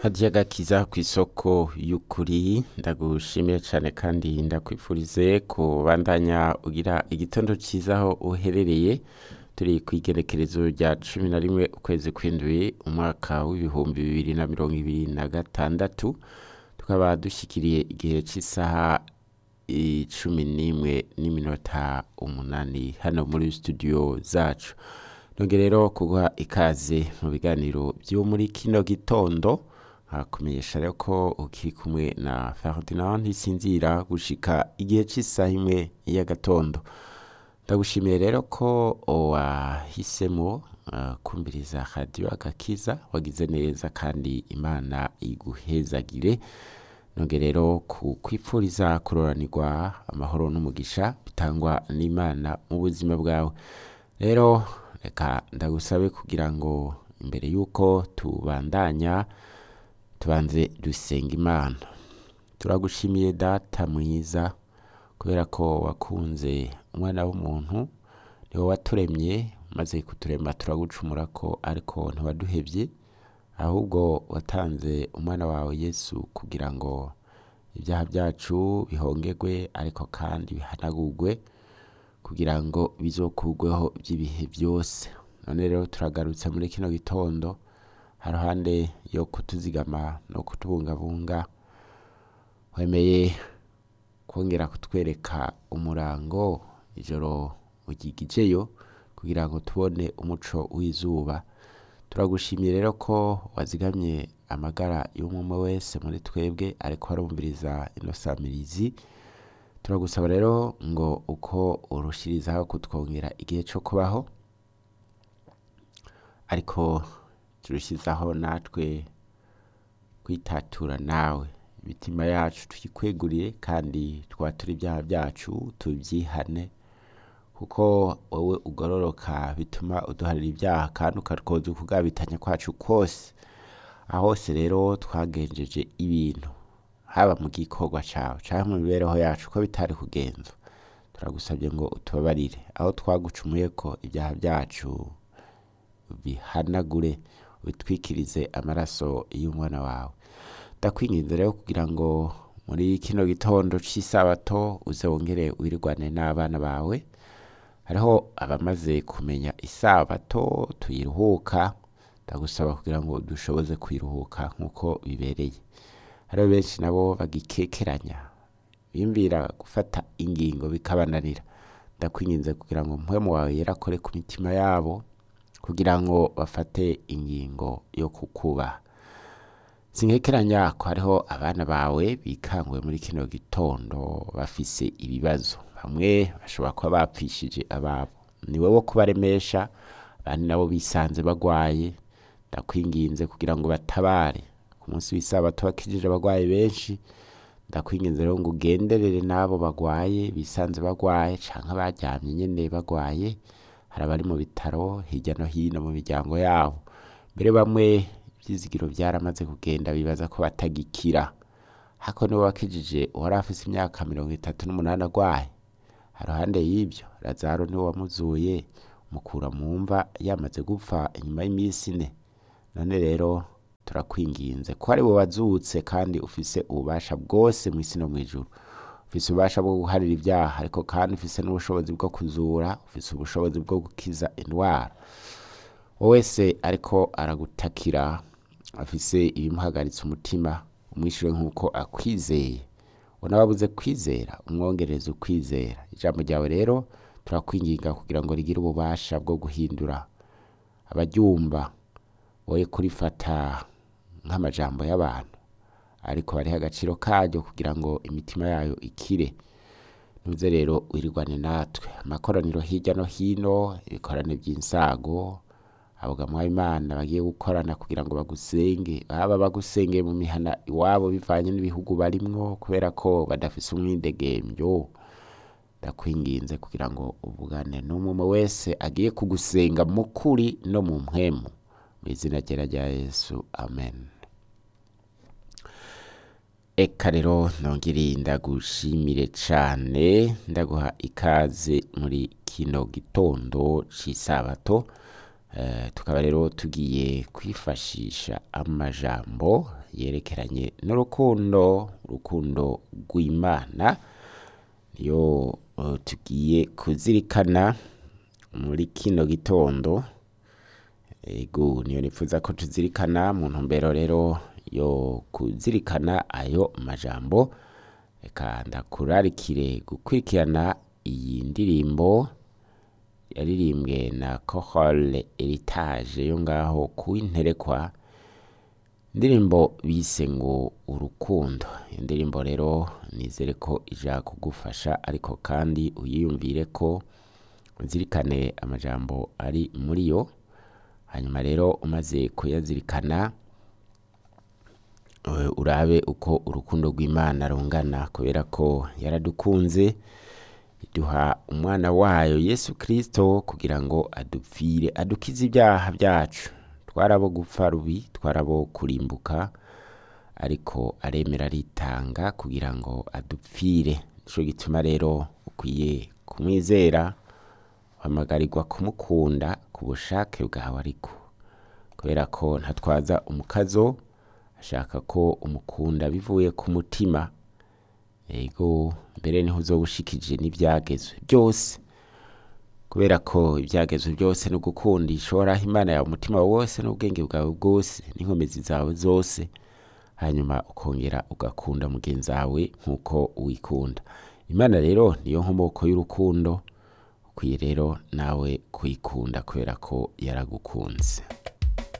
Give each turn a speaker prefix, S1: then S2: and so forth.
S1: hadiya gakiza ku isoko y'ukuri ndagushimiye cyane kandi ndakwifurize kubandanya ugira igitondo cyiza aho uherereye turi ku igerekerezo rya cumi na rimwe ukwezi kw'indwi umwaka w'ibihumbi bibiri na mirongo ibiri na gatandatu tukaba dushyikiriye igihe cy'isaha icumi n'imwe n'iminota umunani hano muri studio zacu nongere rero kuguha ikaze mu biganiro byo muri kino gitondo nkakumenyesha rero ko ukiri kumwe na Ferdinand ntisinzira gushika igihe cy'isaha imwe y'agatondo ndagushimiye rero ko wahisemo uh, kumviriza radiyo agakiza wagize neza kandi imana iguhezagire nongere rero kukwipfuriza kuroranirwa amahoro n'umugisha bitangwa n'imana mu buzima bwawe rero reka ndagusabe kugira ngo imbere y'uko tubandanya tubanze dusenga imana turagushimiye data mwiza kubera ko wakunze umwana w'umuntu niwe waturemye maze kuturema turagucumura ko ariko ntiwaduhebye ahubwo watanze umwana wawe yesu kugira ngo ibyaha byacu bihongerwe ariko kandi bihanagurwe kugira ngo bizokugweho by'ibihe byose none rero turagarutse muri kino gitondo haruhande yo kutuzigama no kutubungabunga wemeye kongera kutwereka umurango ijoro ugigijeyo kugira ngo tubone umuco w'izuba turagushimiye rero ko wazigamye amagara y'umwe wese muri twebwe ariko arumviriza ino samirizi turagusaba rero ngo uko urushirizaho kutwongera igihe cyo kubaho ariko turushyizaho natwe kwitatura nawe imitima yacu tuyikweguriye kandi twatura ibyaha byacu tubyihane kuko wowe ugororoka bituma uduharira ibyaha kandi ukatwoza ukugabitanya kwacu kose aho hose rero twagenjeje ibintu haba mu gikorwa cyawe cyangwa mu mibereho yacu ko bitari kugenza turagusabye ngo utubabarire aho twagucumuye ko ibyaha byacu bihanagure bitwikirize amaraso y'umwana wawe ndakwinginze rero kugira ngo muri kino gitondo cy'isabato uze wongere wirigwane n'abana bawe hariho abamaze kumenya isabato tuyiruhuka ndagusaba kugira ngo dushoboze kuyiruhuka nk'uko bibereye hariho benshi nabo bagikekeranya bimvira gufata ingingo bikabananira ndakwinginze kugira ngo mpwemu wawe yerakore ku mitima yabo kugira ngo bafate ingingo yo kukubaha sinkekeranya ko hariho abana bawe bikanguye muri kino gitondo bafise ibibazo bamwe bashobora kuba bapfishije ababo ni wowe kubaremesha abandi nabo bisanze bagwaye ndakwinginze kugira ngo batabare ku munsi w'isabato wakijije abagwayi benshi ndakwinginze rero ngo ugenderere n'abo bagwaye bisanze bagwaye canke baryamye nyene bagwaye hari abari mu bitaro hirya no hino mu miryango yabo mbere bamwe ibyizigiro byaramaze kugenda bibaza ko batagikira hako niwe wakijije uwari afise imyaka mirongo itatu n'umunani agwaye haruhande y'ibyo lazaro niwe wamuzuye mukura mu mva yamaze gupfa inyuma y'iminsi ine none rero turakwinginze ko ari we wazutse kandi ufise ububasha bwose mu isi no mu ijuru ufise ububasha bwo guharira ibyaha ariko kandi ufise n'ubushobozi bwo kuzura ufise ubushobozi bwo gukiza indwara wowe wese ariko aragutakira afise ibimuhagaritse umutima umwishyure nk'uko akwizeye unababuze kwizera umwongereza ukwizera ijambo ryawe rero turakwinginga kugira ngo rigire ububasha bwo guhindura abaryumva woye kurifata nk'amajambo y'abantu ariko bariho agaciro karyo kugira ngo imitima yayo ikire ntuze rero wirigwane natwe amakoraniro hirya no hino ibikorane by'insago abogamwa imana bagiye gukorana kugira ngo bagusenge baba bagusengeye mu mihana iwabo bivanye n'ibihugu barimwo kubera ko badafise umwidegembyo ndakwinginze kugira ngo uvugane n'umwe wese agiye kugusenga mu kuri no mu mpwemu mu izina ryera rya yesu amen eka rero nongere ndagushimire cane ndaguha ikaze muri kino gitondo c'isabato Eh, tukaba rero tugiye kwifashisha amajambo yerekeranye n'urukundo urukundo rw'imana niyo eh, tugiye kuzirikana muri kino gitondo ego niyo nipfuza ko tuzirikana mu ntumbero rero yo kuzirikana ayo majambo reka ndakurarikire gukurikirana iyi ndirimbo yaririmbwe na Chorale Heritage yo ngaho kuwinterekwa indirimbo bise ngo urukundo iyo ndirimbo rero nizere ko ija kugufasha ariko kandi uyiyumvire ko uzirikane amajambo ari muri yo hanyuma rero umaze kuyazirikana eh, urabe uko urukundo rw'imana rungana kubera ko yaradukunze iduha umwana wayo yesu kirisito kugira ngo adupfire adukize ibyaha byacu twarabo gupfa rubi twarabo kurimbuka ariko aremera aritanga kugira ngo adupfire nico gituma rero ukwiye kumwizera uhamagarirwa kumukunda ku bushake bwawe ariko kubera ko ntatwaza umukazo ashaka ko umukunda bivuye ku mutima ego mbere niho uzoba ushikije n'ibyagezwe byose kubera ko ibyagezwe byose no gukundisha uhoraho imana yawe umutima wawe wose n'ubwenge bwawe bwose n'inkomezi zawe zose hanyuma ukongera ugakunda mugenzi wawe nk'uko wikunda imana rero niyo nkomoko y'urukundo ukwiye rero nawe kuyikunda kubera ko yaragukunze